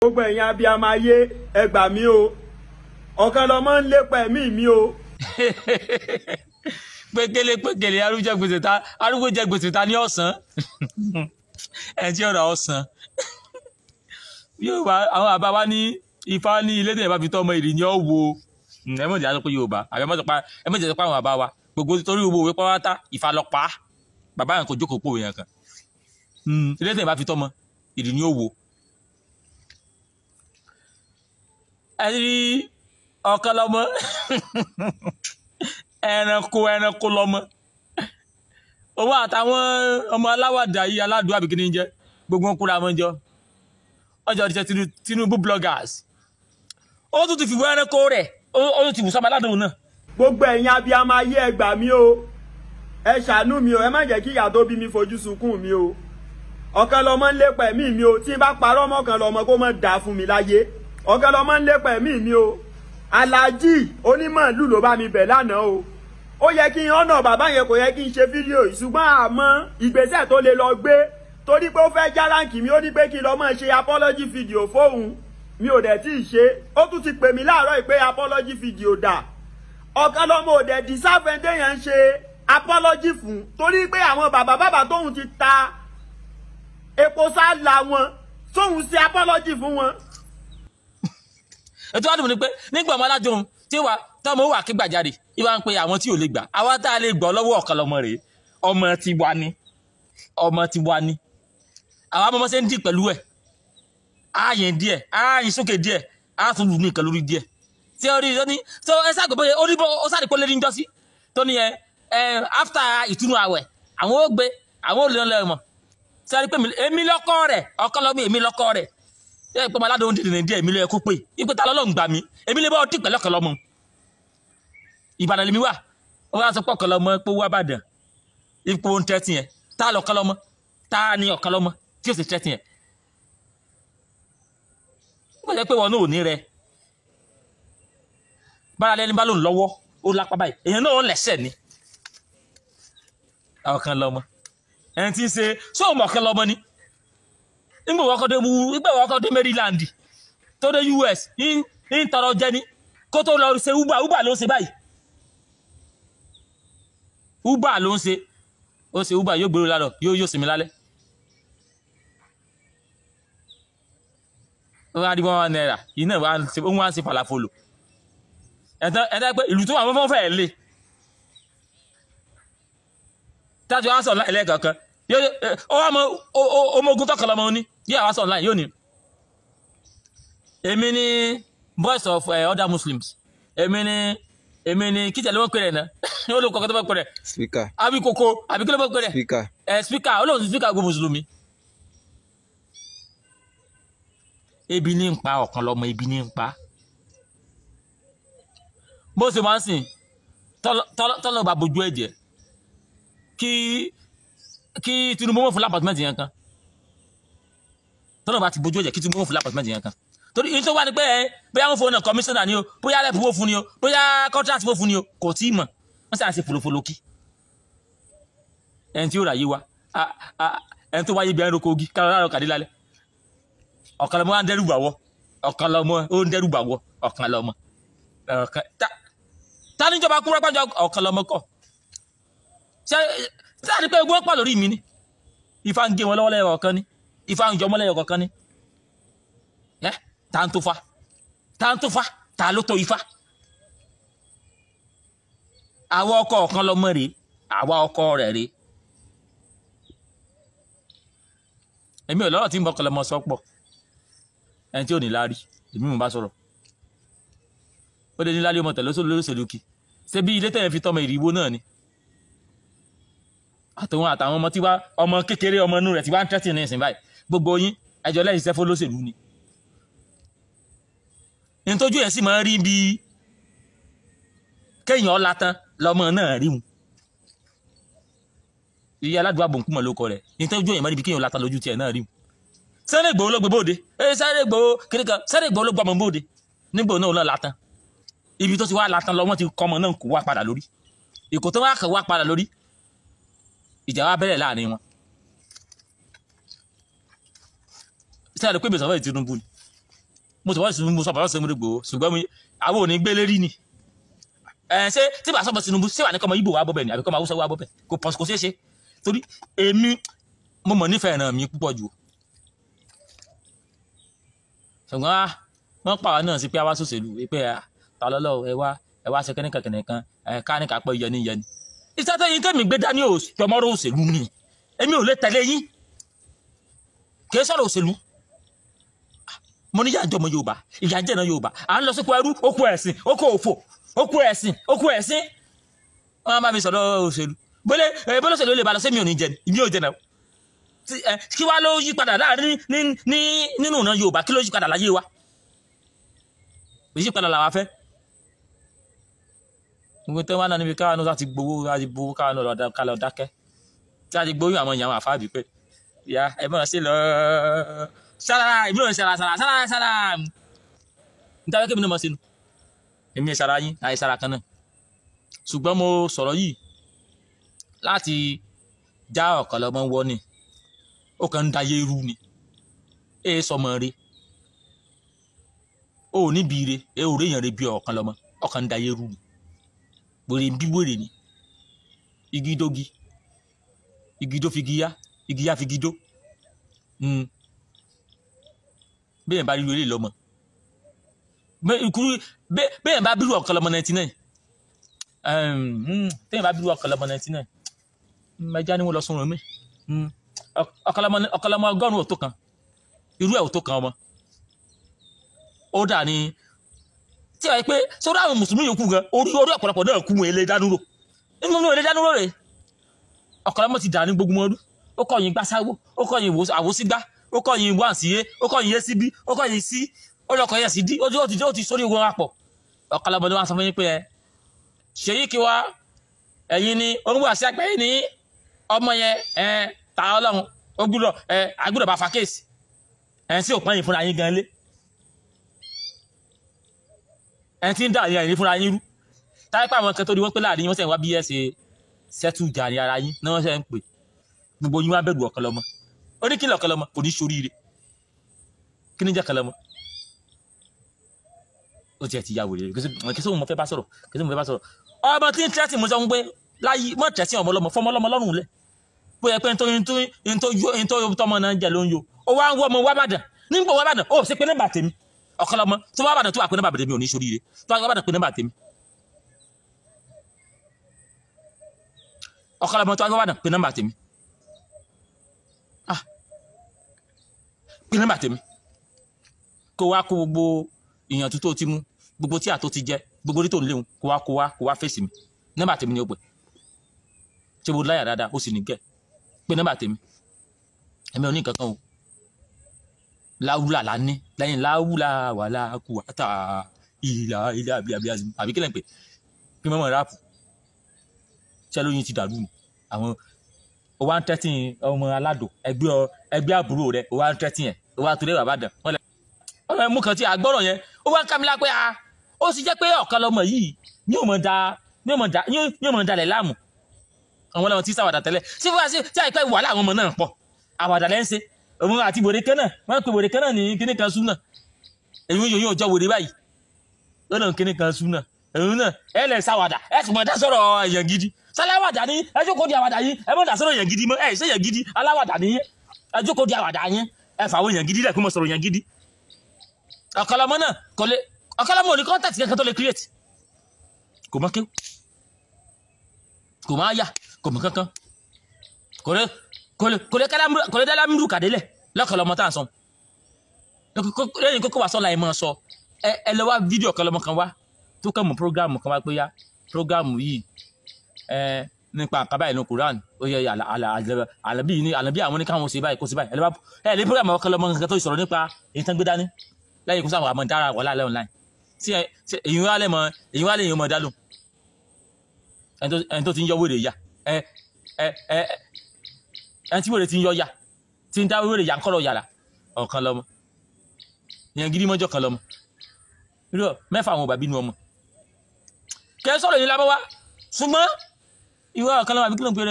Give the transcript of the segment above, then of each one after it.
gbogbo ẹ̀yin abiyamọ ayé ẹ gbà mí o ọ̀kan lọmọ ń lépa ẹ̀mí mi o. pékélé pékélé arúgbó jẹ gbèsè ta arúgbó jẹ gbèsè ta ní ọ̀sán ẹ̀ tí ọ̀rọ̀ ọ̀sán yorùbá àwọn àbá wa ní ifá ní ilé tẹ̀yẹ̀ bá fi tọ́ ọmọ ìrì ni ó wo ẹ mọ̀ jẹ́ àsopọ̀ yorùbá àbẹ mọ̀ sọpá ẹ mọ̀ jẹ́ sọpá àwọn àbá wa gbogbo torí gbogbo òwe pátá ifá lọ pa á bàbá yẹn kò jókòó pòwe yẹn kan ilé tẹ̀yẹ̀ bá fi tọ́ ọmọ ìrì ni ó wo. ẹ rí ọ̀kan lọ́mọ ẹranko ẹranko lọ́mọ òun àtàwọn ọmọ aláwàdà yìí aládùn àbíkíní jẹ gbogbo wọn kúra wọn jọ ọjọ́ ìṣẹ́ Tinubu bloggers ó tún ti fìwé ẹranko rẹ̀ ó tún ti wù sọ́mọ aládùn náà. gbogbo ẹ̀yin abiyamọ ayé ẹ gbà mí o ẹ ṣàánú mi o ẹ má jẹ́ kí ìyá tó bí mi fojú sunkún mi o ọ̀kan lọmọ ń lépa ẹ̀mí mi o tí n bá parọ́ mọ́kàn lọmọ kó mọ̀ dà fún mi láyé ọ̀kan lọmọ ń lépa ẹ̀mí mi o aláàjì onímọ̀ọ́lù ló bá mi bẹ̀ lánàá o ó yẹ kí n ọ̀nà bàbá yẹn kò yẹ kí n ṣe fídíò yìí ṣùgbọ́n àmọ́ ìgbésẹ̀ tó lè lọ gbé torí pé ó fẹ́ já ráǹkì mi ó ní pé kí n lọ mọ̀ ṣe apology video fóun mi ò dẹ̀ tí ì ṣe ó tún ti pè mí láàárọ̀ yìí pé apology video dà ọ̀kan lọ́mọ ò dẹ̀ dísáfẹ́ndé yẹn ń ṣe apology fún torí pé àwọn bàbá bàbá tóun ti ta epo sálà wọn tóun ṣe apology fún wọn. ètò àdùnnú ni pé nígbà ọmọ aládùn tí wà tọmọ wà kí gbàjáde ìwà ń pe àwọn tí ò lè gbà àwa tá a lè gbọ́ lọ́wọ́ ọ̀kan lọ́mọ rèé ọmọ ti wá ní ọmọ ti wá ní àwọn ọmọ ṣe ń dì pẹ̀lú ẹ̀ ààyè díẹ̀ ààyè sókè díẹ̀ á tún lù ní nǹkan lórí díẹ̀ tí ó rí ní tó ẹ sáà gbọ́ ó rí bó ó sáà rí pé ó lé ní jọ́sí tó ní ẹ ẹ after ìtúnu àwẹ̀ àwọn ó gbé àwọn ò lè lọ mọ̀ tí a rí pé èmi lọ́kọ́ rẹ̀ ọkọ lọ́mọ èmi lọ́kọ́ rẹ̀ ẹ pé aládùn dìde ní díẹ̀ èmi ló yẹ kó pé ipò ta lọ́lọ́ ń gbà mí èmi lè bá ọtí pẹ̀lú ọkọ lọ́mọ Ìbàdàn lèmi wà ó wá sọ pé ọkọ lọ́mọ pé wá bàdàn ipò ń tẹ́tì yẹn tá a lọ ọkọ lọ́mọ tá a ní ọkọ lọ́mọ tí ó sì tẹ́tì yẹn ó jẹ́ pé wọn náà ò ní rẹ bára lẹni bá lòun lọ́wọ́ ó lápá báyìí èèyàn náà ó lẹ́sẹ̀ ni ọ̀kan lọ́mọ ẹni tí ń ṣe sóòmù ọ̀kan lọ́mọ ni nígbà wọ́n kọ́ dé wu nígbà wọ́n kọ́ dé Maryland tó dé US ń tọrọ jẹ ni kó tó lọ ṣe uber uber ló ń ṣe báyìí uber ló ń ṣe ó ṣe uber yóò gbèrò lálọ yóò yóò sinmi lálẹ́ ó wá rí one náírà yìí náà wá ṣe ó wá ń ṣe falafolo ẹ̀tọ́ ẹ̀tọ́ pé ìlú tó wà fọ́fọ́ fẹ́ẹ̀ lé tájú wá sọ̀ lẹ́ẹ̀kọ̀ọ̀kan ó wá mọ ọmọ ogun tọkọ lọmọ ní yóò wá sọ̀ online yóò ní. èmi ni voice of uh, other muslims èmi ni èmi ni kíjà ló mọ̀ pé rẹ̀ náà ó ló kọ́kọ́ tó mọ̀ pé rẹ̀ speaker àbí koko àbí kí ló mọ̀ pé rẹ̀ speaker ẹ̀ speaker olóhùn sí speaker gbogbo mùsùlùmí. ebi ní ń pa ọ̀kan lọ́mọ ebi ní ń pa bó ṣe máa ń sìn tọ́lọ́ bá bojú ẹ̀jẹ̀ kí kí Tinubu mọ̀ fún lápàtúmẹ̀tì yẹn kan tọ́lọ́ bá ti bojú ẹ̀jẹ̀ kí Tinubu mọ̀ fún lápàtúmẹ̀tì yẹn kan torí ìyẹn tó wà ní pé ẹ bóyá wọn fowó náà kọmíṣánná ni o bóyá rẹ̀ fowó fún ni o bóyá kọ́ńtrátì fowó fún ni o kò tí ì mọ̀ wọ́n sì à ń ṣe folofolo kí ẹni tí ó rà yé wa ẹni tó wáyé bí ẹni roko ogi kálọ̀ láàrọ̀ kàdé lálẹ́ ọ̀kan lọ́mọ wa ń dẹ́rù bàwọ́ ọ̀kan lọ́mọ ó ń dẹ́rù bàwọ́ ọ̀kan lọ́mọ ọ̀kan ta níjọba kúrọ́ pàjọ ọ̀kan lọ́mọ kọ̀ ṣé ṣé àti pé egun pọ̀ lórí mi ni ifá ń gé wọn lọ́wọ́ lẹ́yọ̀ ọ̀kan ni ifá ń jọmọ́ lẹ́yọ̀ ọ̀kan ni ẹ ta ń tó fa ta ń tó fa ta ló tó ifá àwa ọkọ ọ̀kan lọ́mọ rèé àwa ọkọ rẹ̀ rèé èmi ò lọ́rọ̀ tí ń bọ́ kọlọmọ sọ́pọ̀ ẹni tí ò ní láárí èmi mò ń bá sọ̀rọ̀ ó lè ní láárí ọmọ tẹ̀lé sóòlù lóṣèlú kí ṣé bí ilé tẹ̀yẹ̀ fi tọmọ ìrìwó náà ni àtòun àtàwọn ọmọ tí wá ọmọ kékeré ọmọ inú rẹ̀ tí wá ń tẹ́tì ní ìsìn báyìí gbogbo yín ẹjọ́ lẹ́yìn iṣẹ́ fólóṣèlú ni nítorí ẹ̀ sì máa ń rí bí kéèyàn ọ̀la tán lọmọ náà rí mu iye aládùúgbò àbòǹkùmọ̀ ló kọ rẹ̀ nítorí ẹ̀ máa rí bí kéèyàn ọ̀la tán lójú tiẹ̀ náà rí mu Sunday Igboho ló gbé bóde ee Sunday Igboho kiri kan Sunday Igboho ló gbọmọ bóde nígbò náà náà latan ibi tó ti wá latan lọ wọn ti kọmọ náà kó wá padà lórí ìkó tó wá kàn wá padà lórí ìjà wa bẹ̀rẹ̀ láàrin wọn. sẹ́yìn ló pé ìbẹ̀sọ̀ fẹ́ Tinubu ni mo sọ fún mo sọ fún Sunday Igboho ṣùgbọ́n mi àwọn ò ní gbé lérí ni ẹ ṣé tí bá sọ́bọ̀ Tinubu ṣé wà ní kọ́mọ Ìgbò wà bọ́bẹ̀ ni àbí kọ́mọ Haúsá wà bọ́bẹ̀ kò pọ̀ kò ṣeé ṣe torí èmi mo mọ̀ nífẹ̀ẹ́ ràn mí púpọ̀ jù ṣùgbọ́n ah, wọ́n pa àwa náà sí pé àwa sòṣèlú pé ah, ta lọ́lọ́ ẹ wá ẹ wá ṣe kẹ́nìkan kẹ́nìkan ẹ ká ní ká pọ̀ yẹni yẹni iṣẹ́ tẹ́yìn tẹ́mi gbé dání ò jọmọ́rọ́ òṣèlú ni èmi ò lè tẹ̀lé yín kì í sọ̀rọ̀ òṣèlú mo ní yàjọ ọmọ yorùbá ìyà jẹ́ náà yorùbá à ń lọ sípò ẹrú okú ẹ̀sìn okú òfò okú ẹ̀sìn okú ẹ̀sìn wọ́n bá mi sọ̀rọ̀ òṣèlú bólé ẹ bólé òṣèlú lè ba lọ sí mi ò ní jẹ ní mi ò jẹ náà Tí- ẹ, kí wá ló yí padà láàrin ní ní nínú ìran yorùbá kí ló yí padà láyé wa èyí padà làwa fẹ́ gbogbo tẹ́ wá náà níbi káwọn náà ti gbowó láti gbowó káwọn náà lọ dá- ká lọ dákẹ́ tí a ti gbóyún àwọn èèyàn àwọn àfáàbí pé ìyá ẹ mọ̀ sí lọ sára ìbí òun sára sára sára sára níta wẹ́kẹ́ mi náà mọ̀ sínú èmi sára yín àyè sára kan náà ṣùgbọ́n mo sọ̀rọ̀ yìí láti já ọ̀kan lọ́mọ wọ́ ni ó kàn ń dayé rú ni ẹ sọmọ rẹ ó níbi ire ẹ ò réyàn rẹ bí ọ̀kan lọ́mọ ọkàn ń dayé rú ni wèrè ń bí wèrè ni igi dógi igi dó figi yá igi yá figi dó Mm. bẹ́ẹ̀ bá ríru eléyìí lọ́mọ Bẹ́- ìkúrú bẹ́- bẹ́ẹ̀ bá bírú ọ̀kan lọ́mọ ninety nine bẹ́ẹ̀ bá bírú ọ̀kan lọ́mọ ninety nine mẹjá ni wọ́n lọ sunrun mi Mm. Ọ- ọ̀kan lọ́mọ- ọ̀kan lọ́mọ ọgọ́rùn-ún ò tó kan irú ẹ̀ ò tó kan ọmọ ó dà ní tí a yẹ pé sọ́dọ̀ àwọn mùsùlùmí yòókù gan orí orí ọ̀pọ̀lọpọ̀ náà kú wọn èlé dánúrò nínú wọn èlé dánúrò rẹ̀ ọ̀kan lọ́mọ ti dà ní gbogbo ọdún ó kọ̀yìn gbásáwó ó kọ̀yìn ìwò- àwòsígbá ó kọ̀yìn ìwọ àǹsíyé ó kọ̀yìn yé síbí ó kọ̀yìn sí ó lọ kọ̀yìn sí dí ó ti ó ti ó ti sórí ogun apọ̀ ọ̀kan lọ́mọ ni wọ́n á sọ fún yín pé ẹ ṣèyí kí wá ẹ̀yin ni orúkọ àti àgbáyé ní ọmọ yẹn ẹ ta ọlọ́run ó gbúdọ̀ ẹ agbúdọ̀ bá fa kéèsì ẹ̀ ń sí òpin yìí fúnra yín gan lé ẹ̀ ń tí ń dà yín fúnra yín rú táyé pé àwọn kan tó di wọ́n pé láàrin yín wọ́n sẹ̀ ń wá bí ẹ̀ ṣe sẹ́tù jà ní ara yín ní wọ́n sẹ̀ ń pè gbogbo yín wá bẹ̀rù ọ̀kan lọ́mọ ó ní kí ni ọ̀kan lọ́mọ kò ní ṣoríire kí ni jẹ́ ọ̀kan lọ́mọ ó tiẹ̀ ti ya wèrè kí sí òun mo fẹ́ bá sọ̀rọ̀ kí sí òun mo fẹ́ bá sọ̀rọ̀ ọmọ tí ń tẹ́tì mo sọ fún pé láyé mọ̀ tẹ́tì ọmọ ọlọ́mọ fọmọ ọlọ́mọ lọ́rùn lẹ̀ bóyá pé nítorí nítorí nítorí tọmọ náà jẹ ló ń yo ó wá ń wọ ọmọ wábàdàn nígbà wábàdàn ó ṣe pé nọ́mbà tèmi ọ̀kan lọ́mọ tó wábàdàn tó wà pé nọ́mbà tèmi ò ní ṣoríire tó wà wábàdàn pé nọ́mbà tèmi ọ̀kan lọ́mọ tó wà wábàdàn pé nọ́mbà tèmi ah pé nọ́mbà tèmi kó wá kó gbogbo ìyànjú tó ti mú gbogbo tí àtó ti jẹ gbogbo orí tó ń léwu kó wá kó wá kó wá fèsì mi nọ́mbà tèmi ni ó pè ṣé mo láyà dáadáa ó sì ní gẹ pé nọ́mbà tèmi ẹmí ò ní nǹkan kan o láwùlà la ní lẹ́yìn láwùlà wàhálà kù wàtà ìlà ilé àbí àbí àbí àbí kílẹ̀ ń pè kí mọ́mọ́ ráàpù ṣé lóyún ti dàrú ni àwọn o wa ń tẹ́tí ọmọ aládò ẹgbẹ́ ọ ẹgbẹ́ àbúrò rẹ o wa ń tẹ́tí yẹn o wa torí bàbá dàn wọ́n lẹ. ọ̀rọ̀ ẹ̀ mú kan tí a gbọ́rọ̀ yẹn ó wá ń kámi lápẹ́ a ó sì jẹ́ pé ọ̀kan lọmọ yìí ní ò mọ̀ da ní ò mọ̀ da ní ò mọ̀ dalẹ̀ láàmú àwọn ọlọ́run tí sáwàdà tẹ́lẹ̀ sí fún wa sí tí àìpẹ́ wàhálà àwọn ọmọ náà pọ̀ àwàdà lẹ́ ń ṣe òun àti wèrè kan náà wọ́n pe wèrè kan náà ní kíní kan sún náà èyí yóò yóò jọ wèrè báyìí lọ́nà kíní kan sún náà èyí náà ẹ lẹ̀ sáwàdà ẹ sì mọ̀ dá sọ̀rọ̀ èèyàn gidi sáláwàdà ní ẹ jókòó di àwàdà yín ẹ mọ̀ dá sọ̀rọ̀ èèyàn gidi mọ́ ẹ ṣe èèyàn gidi aláwàdà ní yín ẹ jókòó di àwàdà yín ẹ fàwọn èèyàn gidi lẹ̀ kó mọ̀ sọ̀rọ̀ èèyàn gidi ọ̀kọ̀lọmọ náà kò lè ọ̀kọ̀lọmọ ò ní contact kankan tó lè create kò mọ̀ kéw kò máa yà kò mọ̀ kankan kò lè kò lè kò lè kálámù kò lè dá lámúrù kàdélẹ̀ lọ́kọ̀lọmọ tá à ń sọ lẹ́yìn kókó wa sọ́la ẹ̀ máa sọ ẹ ẹ lọ wá fídíò ọ̀kọ̀lọmọ kan wá tó kàn mú prógámù kan wá pé yá prógámù yìí ẹ nípa àkàbà ìlú Quran ó yẹ àlà àlà àlàbí ní àlàbí àwọn oníkàwọn ṣe báyìí kó ṣe báyìí ẹ lè bá ẹ lè prógámù ọ̀kọ̀lọmọ kan tó sọ̀rọ̀ nípa èyí tán gbé dání lẹ́yìn kó sáwọn àmọ́ dára wà láàlẹ́ online tí ẹ èyí wá lẹ́ mọ èyí wá lè yín mọ dálò ẹni tó ti ń yọ wèrè ya ẹ ẹ ẹ ẹni tí wèrè ti ń yọ ya ti ń dá wèrè ya ń kọ́rọ̀ yàrá ọ̀kan lọ́mọ ìyẹn gidi mọ́jọ́ kan lọ́mọ irú mẹ́fà àwọn òbàbí nu ọmọ kẹ́ ẹ sọ̀rọ̀ yìí lábọ́ wá ṣùgbọ́n ìwọ ọ̀kan lọ́mọ àbí kí ló ń pè rẹ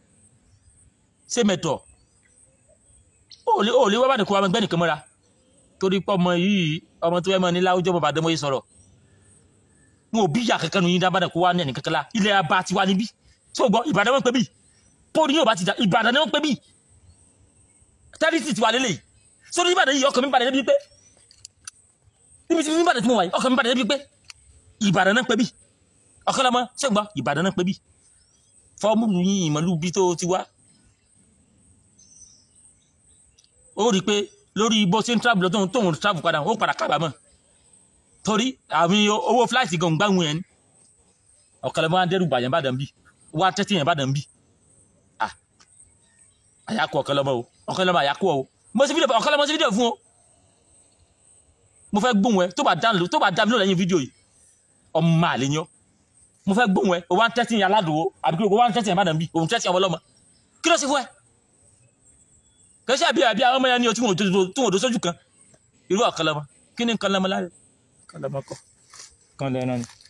ṣé mẹ́tọ̀ ó lè ó lè wá bá nìkan wá gbẹ́ nìkan mọ́ra torí pé ọmọ yìí ọmọ tó fẹ́ mọ ní láwùjọ bàbá àdémọ́ yìí sọ̀rọ̀ wọn ò bí ìyá kankan nu yín dábàdàn kó wá ní ẹnì kankan la ilẹ̀ abá ti wá níbí tí o gbọ́ ìbàdàn wọn pé bí pọ́ọ̀lù yóò bá ti dà ìbàdàn ni wọn pé bí tẹ́lifísì ti wà lélẹ̀ sórí ìbàdàn yìí ọkàn mi bàdàn débi pé níbi tí mi bàdàn tí mo wà yìí ọkàn mi bàdàn débi pé ìbàdàn náà pé bí ọkàn lọmọ ṣé o gbọ́ ìbàdàn náà pé bí fọ́ọ̀mù yín ìmọ̀lú bí tó ti wá ó rí i pé lórí bó ṣe ń travel lọ tóun tóun travel padà ó padà kábàámọ̀ torí àmì owó fúláìtì gan gbáhùn yẹn ni ọ̀kàlẹ̀ máa ń dẹ́rù bàyàn bá dàn bí wá tẹ́tí yẹn bá dàn bí à àyàkú ọ̀kàlẹ̀ ọmọ o ọ̀kàlẹ̀ ọmọ àyàkú ọ o mo ṣe fídíò ọ̀kàlẹ̀ mo ṣe fídíò fún o mo fẹ́ gbóhùn ẹ tó bá dá tó bá dá mi lónìí fídíò yìí ọmọ àlè yan mo fẹ́ gbóhùn ẹ o wá ń tẹ́tí yẹn aládùúgbò àbí kí o wá ń tẹ́tí yẹn bá dàn bí òun tẹ́tí yẹn ọmọlọ́mọ kí ló ṣe fún ẹ kẹsí àbí àbí àwọn ọmọ yẹn ní o tí wọn ò dó sójú kan irú ọ̀kàlẹ̀ ọmọ kí ni nǹkan lọ́mọ láre kan lọ́mọ kọ́ kan lọ́mọ náà ni.